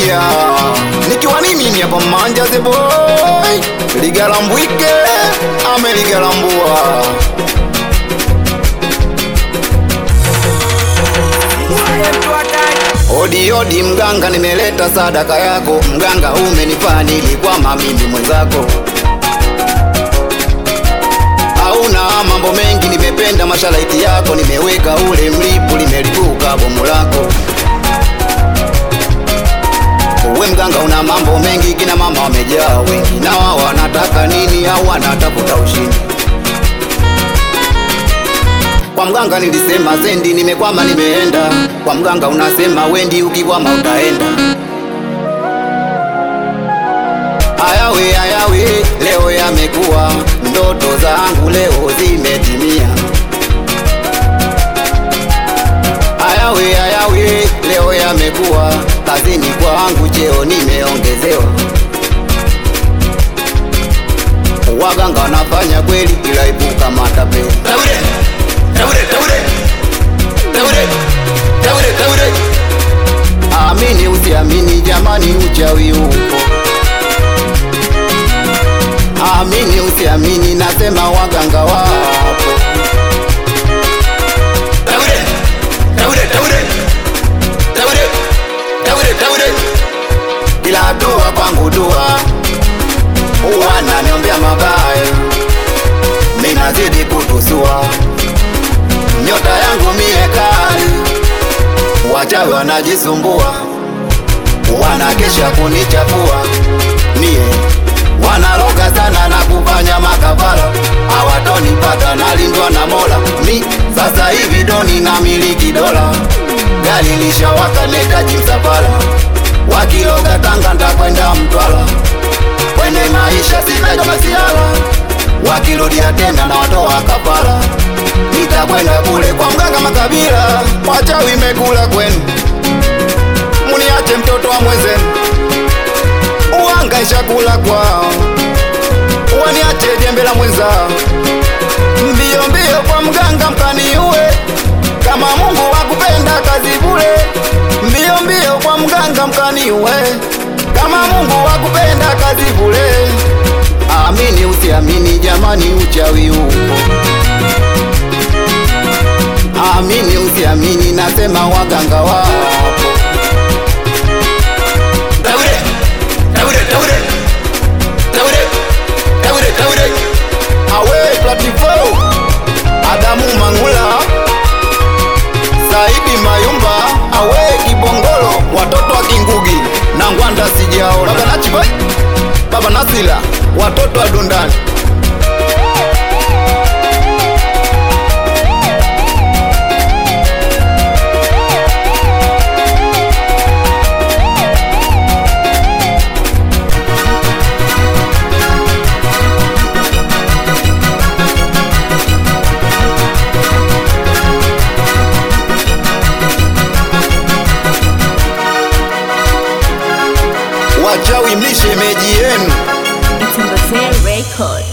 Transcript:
nakwambia nikiwa ni mimi hapa manja the boy ligalambwike ameligalambua Odi odi mganga, nimeleta sadaka yako mganga, umenifaa nilikwama mimi mwenzako. Hauna mambo mengi, nimependa mashalaiti yako, nimeweka ule mlipu, limelipuka bomu lako. Uwe mganga, una mambo mengi, kina mama wamejaa wengi, na wao wanataka nini? Au wanatafuta ushindi? Kwa mganga nilisema sendi, nimekwama nimeenda. Kwa mganga unasema wendi, ukikwama utaenda. Ayawe ayawe, leo yamekuwa, ndoto zangu leo zimetimia. Ayawe ayawe, leo yamekuwa, kazini kwangu cheo nimeongezewa. Waganga wanafanya kweli, ila ipuka matapeli. Taure, taure, taure, taure, taure, taure. Amini usiamini, jamani, uchawi upo. Amini usiamini, nasema waganga wapo. Taure, taure, taure, taure, taure, taure. Ila dua kwangu dua, wananiombea mabaya, minazidi kutusua, nyota yangu mie kali, wachawi wanajisumbua, wanakesha kunichafua mie wanaloga sana na kufanya makafara, hawatonipata nalindwa na Mola. Mi sasa hivi doni na miliki dola, gari lishawaka netaji msafara, wakiloga Tanga ndakwenda Mtwara, kwenye maisha sinaga masiala, wakirudia tena na watoa kafara, nitakwenda kule kwa mganga Makabila, wachawi mekula kwenu, muniache mtoto wa mwenzenu uhangaisha kula kwao, waniache jembe la mwenza, mbio mbio kwa mganga mkaniue, kama Mungu wakupenda kazi bure, mbio mbio kwa mganga mkaniue, kama Mungu wakupenda kazi bure. Amini usiamini, jamani, uchawi upo. Amini usiamini, nasema waganga wapo. Taure, taure, taure, taure, taure, taure. Awe Platifo, Adamu Mangula, Saidi Mayumba, awe Kibongolo, watoto wa Kingugi na Ngwanda sijaona. Baba Nachibai, Baba Nasila, watoto wa Dundani. Wachawi mlishemeji yenu It's in the Record.